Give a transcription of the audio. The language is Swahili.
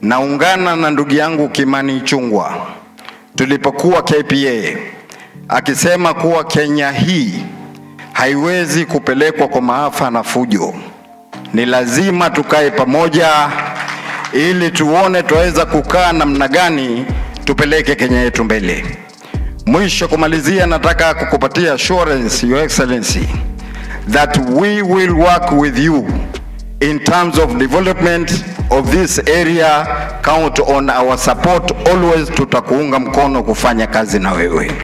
naungana na ndugu yangu Kimani Ichung'wah tulipokuwa KPA akisema kuwa Kenya hii haiwezi kupelekwa kwa maafa na fujo. Ni lazima tukae pamoja ili tuone tuweza kukaa namna gani tupeleke Kenya yetu mbele. Mwisho kumalizia, nataka kukupatia assurance, Your Excellency, that we will work with you in terms of development of this area. Count on our support always, tutakuunga mkono kufanya kazi na wewe.